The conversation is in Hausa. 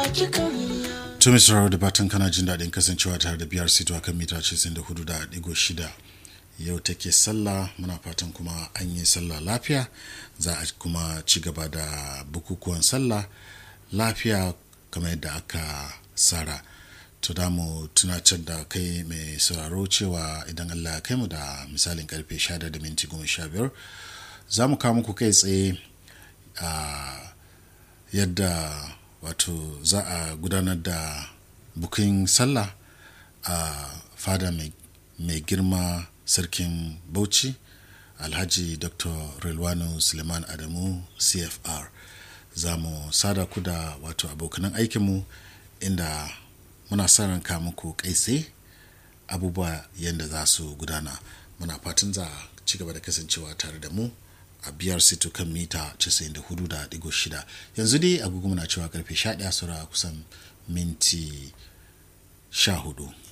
Tumi sauraro da fatan kana jin daɗin kasancewa tare da biyar sito akan mita 94 da ɗigo shida. Yau take sallah muna fatan kuma an yi sallah lafiya za a kuma ci gaba da bukukuwan sallah lafiya kamar yadda aka tsara. To da mu tunatar da kai mai sauraro cewa idan Allah ya kai mu da misalin karfe 11 da minti 15 za mu kawo muku kai tsaye a yadda wato za a gudanar da bukin sallah a fada mai girma sarkin bauchi alhaji dr rilwano suleiman adamu cfr za mu sada ku da wato abokanan aikinmu inda muna sa ranka muku kai abubuwa yadda za su gudana muna fatan za a ci gaba da kasancewa tare da mu a biyar sito kan mita 94.6 yanzu dai agogo muna cewa karfe 11 saura kusan minti 14